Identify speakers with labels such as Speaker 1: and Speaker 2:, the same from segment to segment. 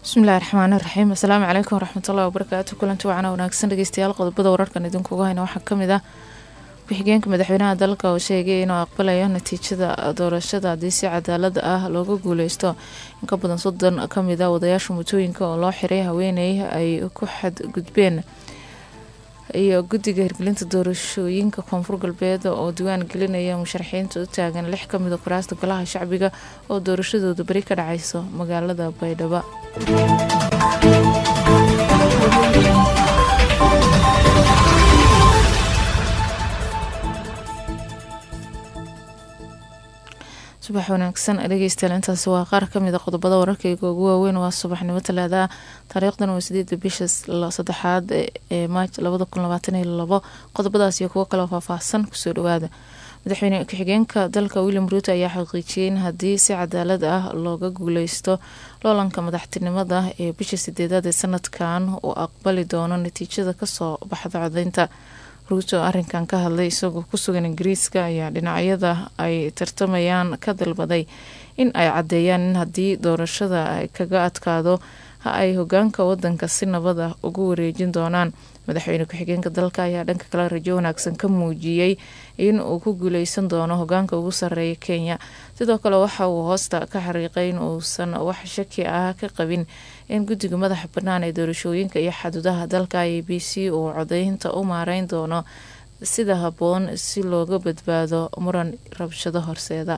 Speaker 1: bismillahi raxmaani raxiim asalaamu calaykum waraxmatullahi wabarakaatu kulanti wacana wanaagsan dhegeystayaal qodobada wararkan idinkuga hayna waxaa kamid ah ku-xigeenka madaxweynaha dalka oo sheegay inuu aqbalayo natiijada doorashada haddii si cadaalad ah looga guuleysto in ka badan soddon kamid a wadayaasha mutooyinka oo loo xiray haweeney ay ku xadgudbeen iyo guddiga hirgelinta doorashooyinka koonfur galbeed oo diwaan gelinaya musharaxiinta u taagan lix kamida kuraasta golaha shacbiga oo doorashadooda beri ka dhaceyso magaalada baydhabo subax wanaagsan dhegeystayaal intaasi waa qaar kamid a qodobada wararkayga ugu waaweyn waa subaxnimo talaada taariikhdan waa sideeda bisha saddexaad ee maaj labada kun labaatan iyo labo qodobadaas iyo kuwo kaleo faahfaahsan kusoo dhawaada madaxweyne ku-xigeenka dalka william ruuto ayaa xaqiijiyay in haddii si cadaalad ah looga guuleysto loolanka madaxtinimada ee bisha sideedaad ee sanadkan uu aqbali doono natiijada kasoo baxda codeynta ruuto arinkan ka hadlay isagoo kusugan ingiriiska ayaa dhinacyada ay tartamayaan ka dalbaday in ay caddeeyaan in haddii doorashada ay kaga adkaado ha ay hogaanka wadanka si nabad ah ugu wareejin doonaan madaxweyne ku-xigeenka dalka ayaa dhanka kale rajo wanaagsan ka muujiyey in uu ku guuleysan doono hogaanka ugu sareeya kenya sidoo kale waxa uu hoosta ka xariiqay in uusan wax shaki ah ka qabin in guddiga madaxa bannaan ee doorashooyinka iyo xaduudaha dalka a b c uu codeynta u maareyn doono sida habboon si looga badbaado muran rabshado horseeda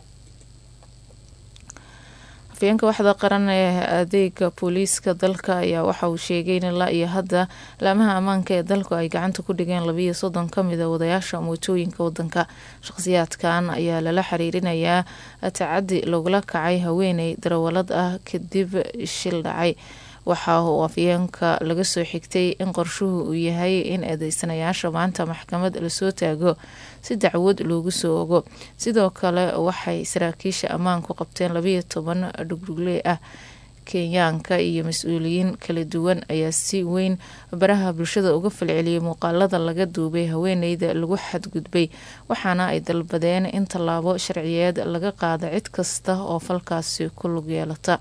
Speaker 1: afyeenka waxda qaran ee adeega booliiska dalka ayaa waxa uu sheegay in ilaa iyo hadda laamaha ammaanka ee dalku ay gacanta ku dhigeen labiiyo soddon kamid a wadayaasha mootooyinka wadanka shaqhsiyaadkan ayaa lala xiriirinayaa tacadi lagula kacay haweeney darawalad ah kadib shil dhacay waxa uu afyeenka laga soo xigtay in qorshuhu uu yahay in eedeysanayaasha maanta maxkamad lasoo taago si dacwad loogu soo ogo sidoo kale waxay saraakiisha ammaanku qabteen labiiyo toban dhugdhugle ah kenyaanka iyo mas-uuliyiin kala duwan ayaa si weyn baraha bulshada uga falceliyay muuqaalada laga duubay haweeneyda lagu xadgudbay waxaana ay dalbadeen in tallaabo sharciyeed laga qaado cid kasta oo falkaasi ku lug yeelata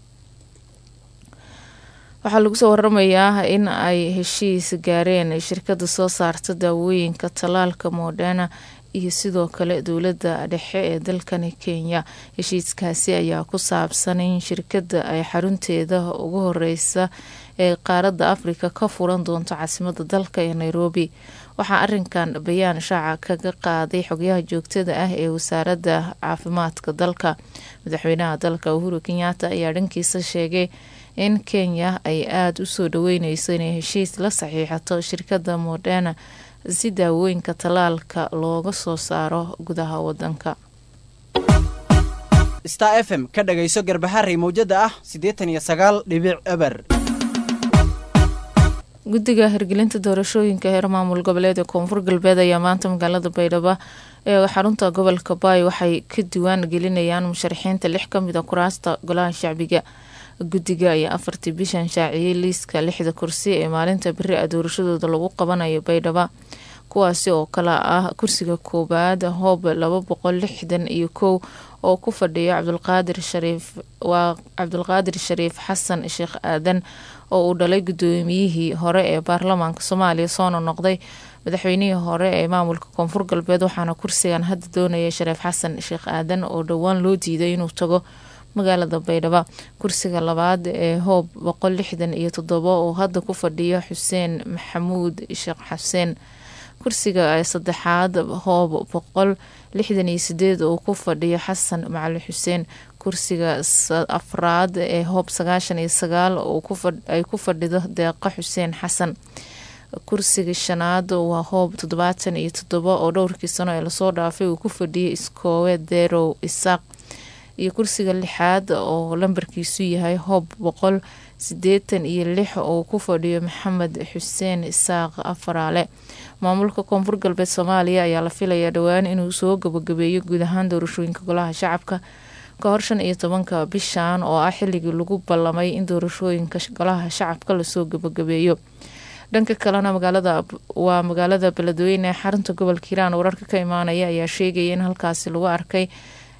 Speaker 1: waxaa lagu soo waramayaa in ay heshiis gaareen shirkada soo saarta daawooyinka tallaalka moderna iyo sidoo kale dowladda dhexe ee dalkani kenya heshiiskaasi ayaa ku saabsan in shirkada ay xarunteeda ugu horeysa ee qaaradda afrika ka furan doonto caasimada dalka ee nairobi waxaa arinkan bayaan shaaca kaga qaaday xogyaha joogtada ah ee wasaaradda caafimaadka dalka madaxweynaha dalka uhuru kenyaata ayaa dhankiisa sheegay in kenya ay aada u soo dhaweyneyso inay heshiis la saxiixato shirkadda moderna si daawooyinka tallaalka looga soo saaro gudaha wadanka
Speaker 2: star f m ka dhagayso garbaharey mawjada ah siddeetan iyo sagaal dhibic eber
Speaker 1: guddiga hirgelinta doorashooyinka heer maamul goboleed ee koonfur galbeed ayaa maanta magaalada baydhabo ee xarunta gobolka baay waxay ka diwaan gelinayaan musharaxiinta lix kamid a kuraasta golaha shacbiga guddiga ayaa afartii bishan shaaciyey liiska lixda kursi ee maalinta beri a doorashadooda lagu qabanayo baydhaba kuwaasi oo kale ah kursiga koowaad hoob laba boqol lixdan iyo kow oo ku fadhiyo cabdulqaadir shariif waa cabdulqaadir shariif xasan sheekh aadan oo uu dhalay guddoomiyihii hore ee baarlamaanka soomaaliya soona noqday madaxweynihii hore ee maamulka koonfur galbeed waxaana kursigan hadda doonaya shariif xasan sheekh aadan oo dhowaan loo diiday inuu tago magaalada baydhabo kursiga labaad ee hoob boqol lixdan iyo toddobo oo hadda ku fadhiyo xuseen maxamuud sheekh xuseen kursiga saddexaad hoob boqol lixdan iyo sideed oo ku fadhiyo xasan macali xuseen kursiga afraad ee hoob sagaashan iyo sagaal ay ku fadhido deeqa xuseen xasan kursiga shanaad waa hoob toddobaatan iyo toddobo oo dhowrkii sano ee lasoo dhaafay uu ku fadhiyay iskoowe derow isaaq iyo kursiga lixaad oo lambarkiisu yahay hoob boqol sideetan iyo lix oo ku fadhiyo maxamed xuseen isaaq afaraale maamulka koonfur galbeed soomaaliya ayaa la filayaa dhowaan inuu soo gabagabeeyo guud ahaan doorashooyinka golaha shacabka ka hor shan iyo tobanka bishan oo ah xilligii lagu ballamay in doorashooyinka golaha shacabka lasoo gabagabeeyo dhanka kalena magaalada waa magaalada beledweyne ee xarunta gobolka hiiraan wararka ka imaanaya ayaa sheegaya in halkaasi lagu arkay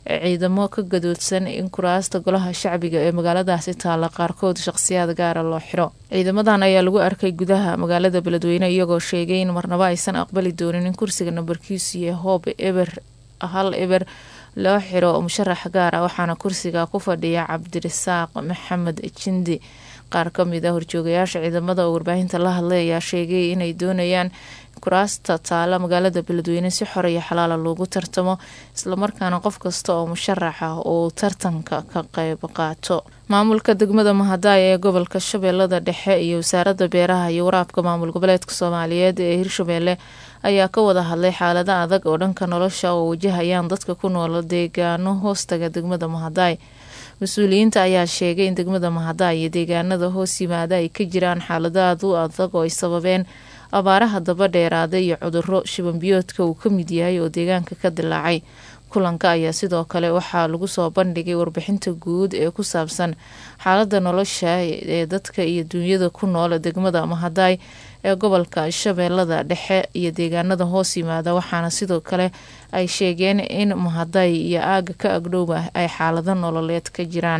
Speaker 1: ciidamo ka gadoodsan in kuraasta golaha shacbiga ee magaaladaasi taalla qaarkood shaqhsiyaad gaara loo xiro ciidamadan ayaa lagu arkay gudaha magaalada beledweyne iyagoo sheegay in marnaba aysan aqbali doonin in kursiga nambarkiisu yahay hoob eber hal eber loo xiro musharax gaara waxaana kursiga ku fadhiya cabdirasaaq maxamed jindi qaar ka mid a horjoogayaasha ciidamada oo warbaahinta la hadlay ayaa sheegay inay doonayaan kuraasta taala magaalada beledweyne si xor iyo xalaala loogu tartamo islamarkaana qof kasta oo musharax ah uu tartanka ka qeyb qaato maamulka degmada mahadaay ee gobolka shabeellada dhexe iyo wasaaradda beeraha iyo waraabka maamul goboleedka soomaaliyeed ee hirshabeelle ayaa ka wada hadlay xaalada adag oo dhanka nolosha oo wajahayaan dadka ku nool deegaano hoostaga degmada mahadaay mas-uuliyiinta ayaa sheegay in degmada mahadaay iyo deegaanada hoos yimaada ay ka jiraan xaalado aad u adag oo ay sababeen abaaraha daba dheeraada iyo cuduro shibanbiyoodka uu ka mid yahay oo deegaanka ka dilaacay kulanka ayaa sidoo kale waxaa lagu soo bandhigay warbixinta guud ee ku saabsan xaalada nolosha ee dadka iyo duunyada ku nool degmada mahadaay ee gobolka shabeellada dhexe iyo deegaanada hoos yimaada waxaana sidoo kale ay sheegeen in mahaday iyo aaga ka agdhowba ay xaalado nololeed ka jiraan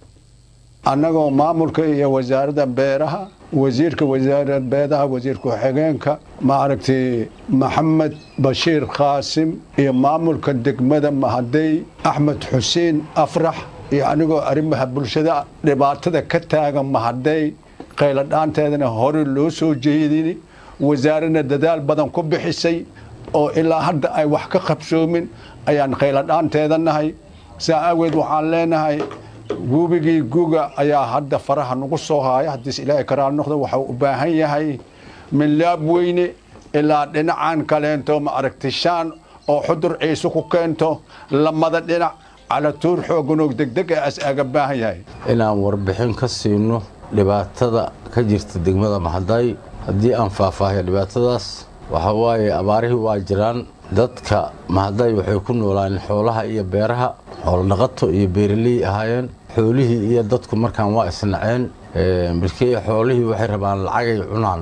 Speaker 3: annagoo maamulka iyo wasaaradda beeraha wasiirka wasaaradda beeraha wasiir ku-xigeenka maaragtay maxamed bashiir khaasim iyo maamulka degmada mahaday axmed xuseen afrax iyo anigoo arrimaha bulshada dhibaatada ka taagan mahaday qayladhaanteedana hore loo soo jeedin wasaaradna dadaal badan ku bixisay oo ilaa hadda ay wax ka qabsoomin ayaan qayladhaanteeda nahay saa aageed waxaan leenahay guubigii guga ayaa hadda faraha nagu soo haaya haddiis ilaahay karaal noqdo waxau u baahan yahay milaab weyne ilaa dhinacan kaleento ma aragti shaan oo xudur ciise ku keento lamada dhinac calatuur xooganoog degdeg ee as aga baahan yahay
Speaker 4: inaan warbixin ka siino dhibaatada ka jirta degmada maxadaay haddii aan faahfaahiyo dhibaatadaas waxa waaye abaarihii waa jiraan dadka mahadaay waxay ku noolaayeen xoolaha iyo beeraha xoolodhaqato iyo beeraley ahaayeen xoolihii iyo dadku markaan waa isnaceen bilkii xoolihii waxay rabaan lacagay cunaan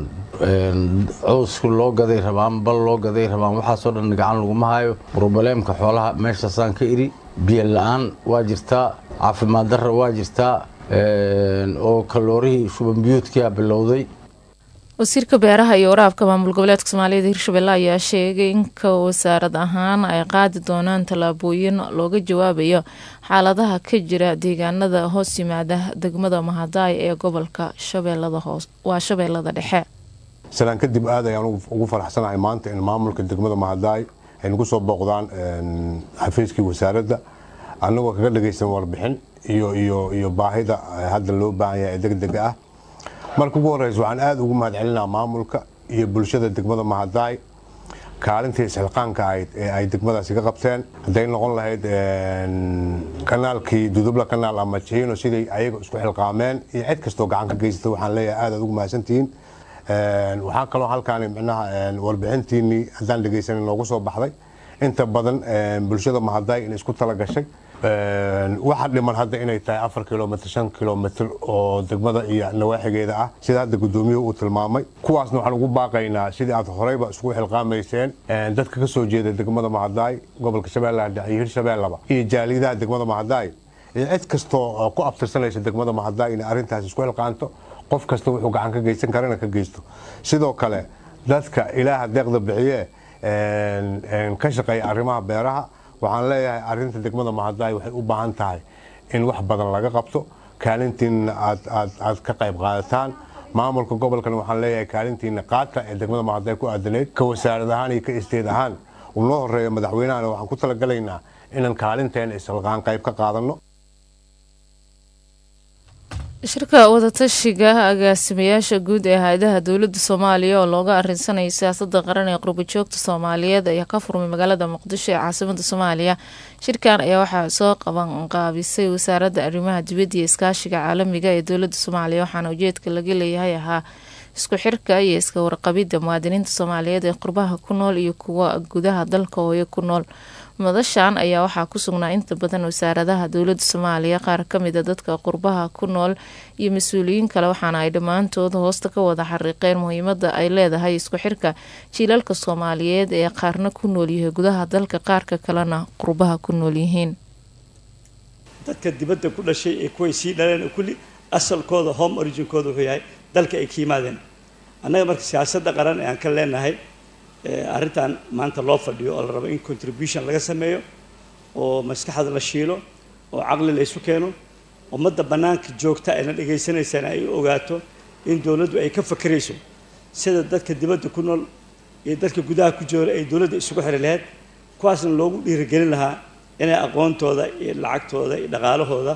Speaker 4: cowsku loo gaday rabaan bal loo gaday rabaan waxaasoo dhan gacan laguma hayo brobaleemka xoolaha meeshaasaan ka idhi biyo la-aan waa jirtaa caafimaad darra waa jirtaa oo kaloorihii shubanbiyuudkia bilowday
Speaker 1: wasiirka beeraha iyo waraabka maamul goboleedka soomaaliyada hirshabelle ayaa sheegay in ka wasaarad ahaan ay qaadi doonaan tallaabooyin looga jawaabayo xaaladaha ka jira deegaanada hoos yimaada degmada mahadaay ee gobolka shabeellada hoos waa shabeellada dhexe
Speaker 5: salaan kadib aad ayaan ugu faraxsanahay maanta in maamulka degmada mahadaay ay nagu soo booqdaan xafiiskii wasaaradda annagoo kaga dhagaysan warbixin iyo iyo iyo baahida hadda loo baahan yahay ee degdega ah marka ugu horeysa waxaan aada ugu mahad celinaa maamulka iyo bulshada degmada mahadaay kaalintii isxilqaanka ahayd ee ay degmadaasi ka qabteen hadday noqon lahayd kanaalkii dudubla kanaal ama jiino siday ayaga isku xilqaameen iyo cid kastoo gacan ka geysata waxaan leeyahay aad aad ugu mahadsantihiin waxaa kaloo halkaani micnaha warbixintiinii haddaan dhegaysanin noogu soo baxday inta badan bulshada mahadaay in isku tala gashay waxa dhiman hadda inay tahay afar kilomitr shan kilomitr oo degmada iyo nawaaxigeeda ah sida hadda gudoomiyuhu uu tilmaamay kuwaasna waxaan ugu baaqaynaa sidii aad horeyba iskugu xilqaamayseen dadka ka soo jeeda degmada mahadaay gobolka shabeellaha dhexe iyo hirshabeellaba iyo jaaliyadaha degmada mahadaay iyo cid kastoo ku abtirsanaysa degmada mahadaay inay arrintaas isku xilqaanto qof kasta wuxuu gacan ka geysan karana ka geysto sidoo kale dadka ilaaha deeqda bixiye ka shaqeeya arrimaha beeraha waxaan leeyahay arinta degmada mahadaay waxay u baahan tahay in wax badan laga qabto kaalintiina aad ka qayb qaadataan maamulka gobolkana waxaan leeyahay kaalintiina qaata ee degmada mahadaay ku aadaneyd ka wasaarad ahaan iyo ka isteed ahaan uu noo horeeya madaxweynahana waxaan ku talagalaynaa inaan kaalinteena isalqaan qayb ka qaadano
Speaker 1: shirka wadatashiga agaasimayaasha guud ee hay-adaha dowladda soomaaliya oo looga arinsanaya siyaasada qaran ee qurbajoogta soomaaliyeed ayaa ka furmay magaalada muqdisho ee caasimada soomaaliya shirkan ayaa waxaa soo qaban qaabisay wasaaradda arrimaha dibadda iyo iskaashiga caalamiga ee dowladda soomaaliya waxaana ujeedka laga leeyahay ahaa isku xirka iyo iska warqabidda muwaadiniinta soomaaliyeed ee qurbaha ku nool iyo kuwa gudaha dalka hooyo ku nool madashan ayaa waxaa ku sugnaa inta badan wasaaradaha dowladda soomaaliya qaar kamida dadka qurbaha ku nool iyo mas-uuliyiin kale waxaana ay dhammaantood hoosta ka wada xariiqeen muhiimada ay leedahay isku xirka jiilalka soomaaliyeed ee qaarna ku noolyahay gudaha dalka qaarka kalena qurbaha ku nool yihiin
Speaker 6: dadka dibadda ku dhashay ee kuway sii dhaleen kulli asalkooda home originkooda wuxuu yahay dalka ay ka yimaadeen annaga marka siyaasadda qaran ee aan ka leenahay arrintan maanta loo fadhiyo oo la rabo in contribution laga sameeyo oo maskaxda la shiilo oo caqli la isu keeno ummadda bannaanka joogta ayna dhagaysanaysaan ay u ogaato in dowladdu ay ka fakerayso sida dadka dibadda ku nool iyo dadka gudaha ku jooga ay dowladda isugu xiri lahayd kuwaasna loogu dhiirigelin lahaa inay aqoontooda iyo lacagtooda iyo dhaqaalahooda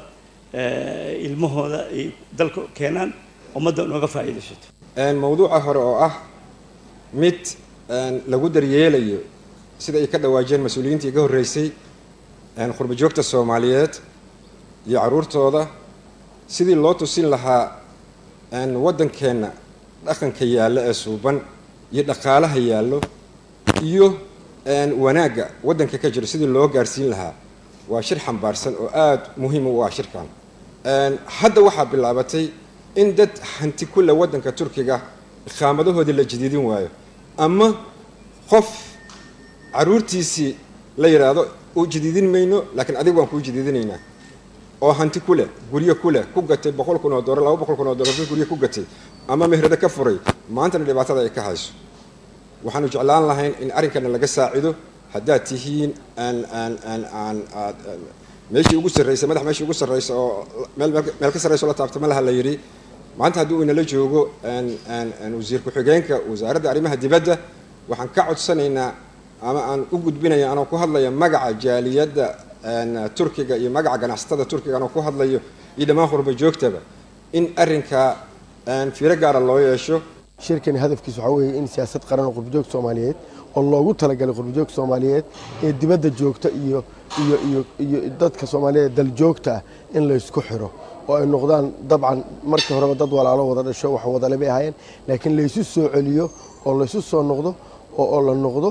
Speaker 6: ilmahooda ay dalka keenaan ummadda nooga faa'iidaysato
Speaker 7: mawduuca hore oo ah mid lagu daryeelayo sida ay ka dhawaajeen mas-uuliyiintii iga horreysay qurba joogta soomaaliyeed iyo carruurtooda sidii loo tusin lahaa waddankeenna dhaqanka yaallo ee suuban iyo dhaqaalaha yaallo iyo wanaagga waddanka ka jiro sidii loo gaarsiin lahaa waa shir xambaarsan oo aada muhiim u ah shirkan hadda waxaa bilaabatay in dad hanti kulle waddanka turkiga iqaamadahoodii la jadiidin waayo ama qof caruurtiisii la yidhaahdo u jadiidin mayno laakiin adiga waan kuu jadiidinaynaa oo hanti ku leh guryo ku leh ku gatay boqol kun oo dollar laba boqol kun oo dollar guryo ku gatay ama mehrado ka furay maantana dhibaatada ay ka hayso waxaanu jeclaan lahayn in arrinkana laga saacido haddaad tihiin aan aan aan aan aad meeshii ugu sarraysa madax meeshii ugu sarraysa oo meel meel ka sarraysa oo la taabto ma laha la yidhi maanta haddii uu inala joogo wasiir ku-xigeenka wasaaradda arrimaha dibadda waxaan ka codsanaynaa ama aan u gudbinaya anoo ku hadlaya magaca jaaliyadda turkiga iyo magaca ganacsatada turkiga anoo ku hadlayo iyo dhammaan qurba joogtaba in arrinkaa fiiro gaara loo yeesho
Speaker 8: shirkani hadafkiis waxaa weeye in siyaasad qaran oo qurbajoog soomaaliyeed oo loogu talagalay qurbajoog soomaaliyeed ee dibadda joogta iyo iyo iyo iyo dadka soomaaliyeed daljoogta ah in laysku xiro oo ay noqdaan dabcan markii horeba dad walaalo wada dhasho wax wadale bay ahaayeen laakiin laysu soo celiyo oo laysu soo noqdo oo la noqdo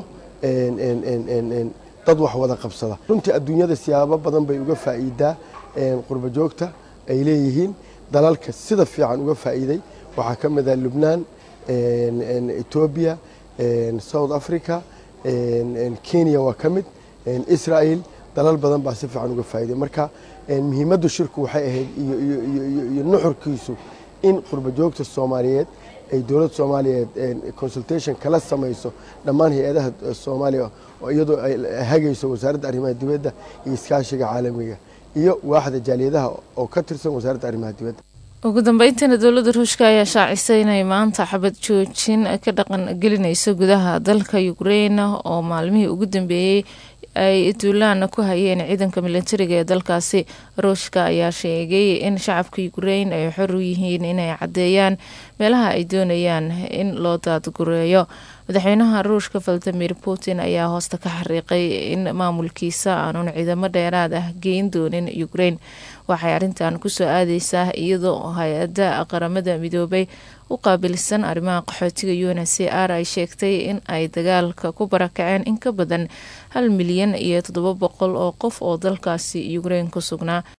Speaker 8: dad wax wada qabsada runtii adduunyada siyaabo badan bay uga faa'iidaa qurba joogta ay leeyihiin dalalka sida fiican uga faa'iiday waxaa ka mid ah lubnaan etoobiya south africa kenya waa ka mid israel dalal badan baa si fiican uga faa'iiday marka muhiimaddu shirku waxay ahayd iyo nuxurkiisu in qurba joogta soomaaliyeed ay dowladda soomaaliyeed consultation kala samayso dhammaan hay-adaha soomaaliya oo iyadoo ay hagayso wasaaradda arrimaha dibadda iyo iskaashiga caalamiga iyo waaxda jaaliyadaha oo ka tirsan wasaaradda arrimaha dibadda
Speaker 1: ugu dambeyntiina dowladda ruushka ayaa shaacisay inay maanta xabad joojin ka dhaqan gelinayso gudaha dalka ukrain oo maalmihii ugu dambeeyey ay duulaana ku hayeen ciidanka militariga ee dalkaasi ruushka ayaa sheegay in shacabka ukrain ay xor u yihiin inay caddeeyaan meelaha ay doonayaan in loo daadgureeyo madaxweynaha ruushka valadimir putin ayaa hoosta ka xariiqay in maamulkiisa aanun ciidamo dheeraad ah geyn doonin ukrain waxay arrintan kusoo aadeysaa iyadoo hay-adda qaramada midoobay u qaabilsan arrimaha qaxootiga u n c r ay sheegtay in ay dagaalka ku barakaceen in ka badan hal milyan iyo toddoba boqol oo qof oo dalkaasi ukrain ku sugnaa